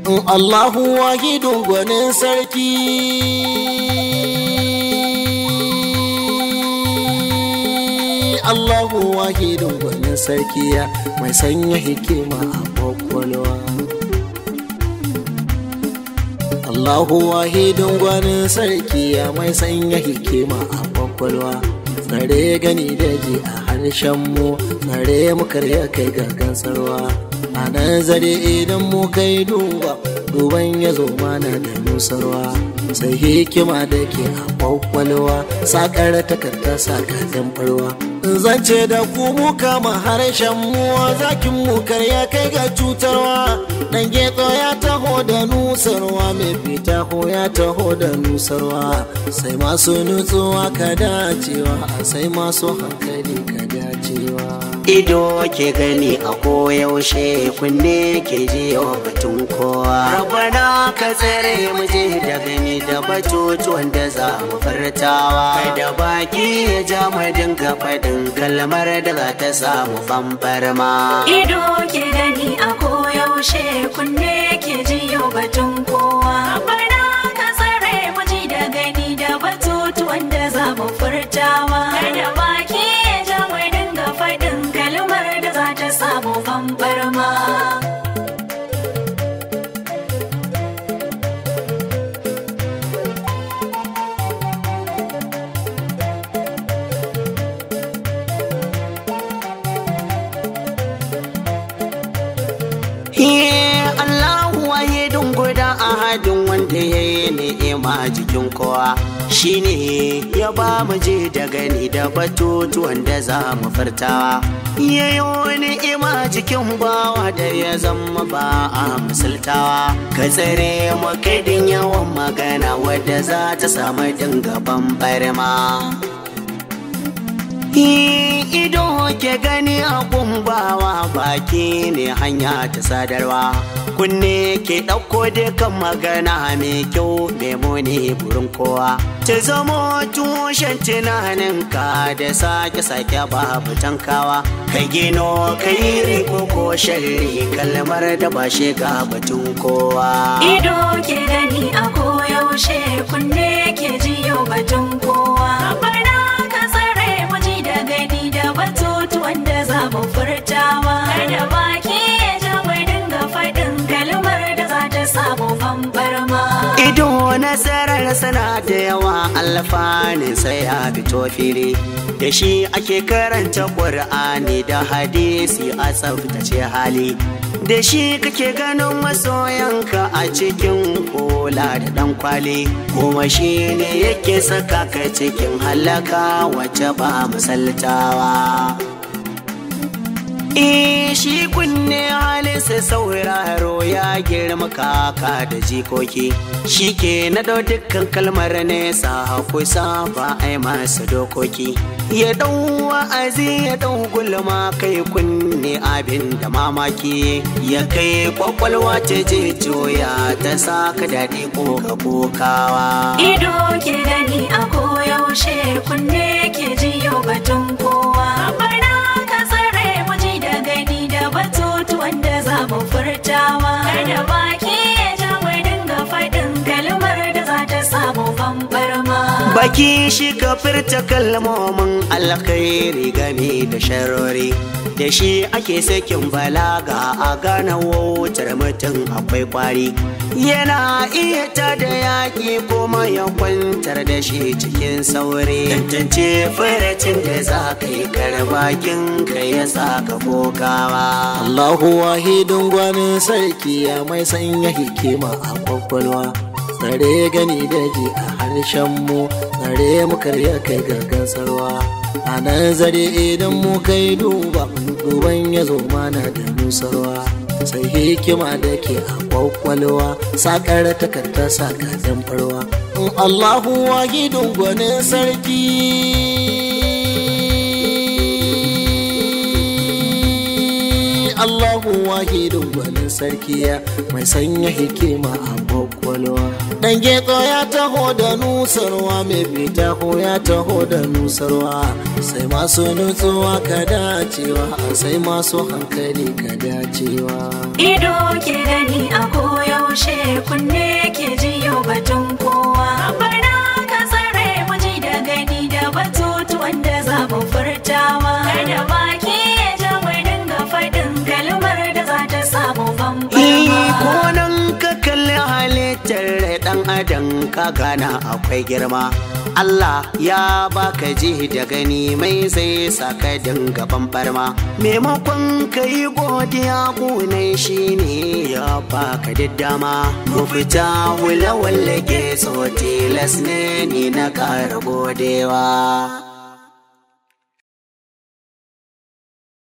Allahu wahidun gwanin sarki Allahu wahidun gwanin sarki mai sanya hikima a kwakwalwa Allahu wahidun gwanin sarki mai sanya hikima a kwakwalwa tsare gani da ji a harshen mu tsare mu karya kai gagan sarwa a nazari idan mu kai duba duban ya zo mana da nusarwa sai hikima da ke a kwakwalwa sakar takarda sakaden barwa zance da ku mu kama harshen mu zakin mu karya kai ga cutarwa dan getso ya taho da nusarwa mai fita ko ya taho da nusarwa sai masu nutsuwa ka dacewa sai masu hankali ka dacewa ido ke gani a koyaushe kunne ke ji wa batun kowa rabana ka tsere mu je da gani da batutuwan da za mu furtawa da baki ya ja mu dinga faɗin kalmar da za ta samu famfarma Ido ke gani a koyaushe kunne ke jiyo batun kowa. Bana ka tsare maji da gani da batutuwan da za mu furtawa. Kada baki ya ja mai dinga faɗin kalmar da za ta samu famfarma. Ye Allahu wahidun guda ahadin wanda ya yi ni'ima jikin kowa shine ya ba mu je da gani da batutuwan da za mu furtawa ya yi wani ima jikin bawa da ya zama ba a misaltawa ka tsare mu kaidin yawan magana wadda za ta samu dingaban barma ido ke gani a kumbawa baki ne hanya ta sadarwa kunne ke ɗauko dukan magana mai kyau mai muni burin kowa ta zamo tushen tunaninka da sake-sake babu tankawa ka gino ka yi riko ko sharri kalmar da ba shiga batun kowa Ido ke gani a koyaushe kunne ke jiyo batun kowa. Bana ka tsare maji da gani da batutuwan da za mu furtawa. Kada baki ya ja mai dinga faɗin kalmar da za ta samu famfarma. Ido nasarar sana da yawa alfanin sai ya fito fili da shi ake karanta ƙur'ani da hadisi a tsaftace hali da shi kake ganin masoyanka a cikin kola da ɗan kwali kuma shi ne yake saka ka cikin halaka wacce ba misaltawa. Eh shi kunne halinsa sauraro ya girma kaka da jikoki shi ke na dau dukkan kalmar nesa kusa ba a yi masa dokoki ya dau wa'azi ya dau gulma kai kunne abin da mamaki ya kai kwakwalwa ta je joya ta saka daɗi ko ka kokawa Ido ke gani a koyaushe kunne ke jiyo batun kowa. Bana ka tsare maji da gani da batutuwan da za mu furtawa. Kada baki ya ja mai dinga faɗin kalmar da za ta samu famfarma. Baki shi ka furta kalmomin alkhairi game da sharori da shi ake sakin balaga a gane wautar mutum akwai kwari yana iya ta da yaƙi kuma ya kwantar da shi cikin sauri tantance furacin da za ka yi karbakin ka ya sa ka kokawa Allahu wahidun gwanin sarki ya mai sanya hikima a kwakwalwa tsare gani da ji a harshen mu tsare mu karya kai gagan sarwa a nazari idan mu kai duba duban ya zo mana da nusarwa sai hikima da ke a kwakwalwa sakar takarda sakaden farwa Allahu wahidun gwanin sarki Allahu wahidun gwanin sarkiya mai sanya hikima a kwakwalwa. Dan getso ya taho da nusarwa mai fita ko ya taho da nusarwa sai masu nutsuwa ka dacewa sai masu hankali ka dacewa. Ido ke gani a koyaushe koyaushe kunne ke jiyo batun kowa bana ka tsare mu ji da gani da batutuwan da za mu furtawa kada baki ya ja mu dinga faɗin kalmar da za ta samu bambama ko nan ka kalli halittar ɗan adam ka gana akwai girma Allah ya baka ji da gani mai zai saka dinga bambarma maimakon ka yi godiya gunai shi ne ya baka diddama mu fita hula wallage so tilas ne ni na ƙara godewa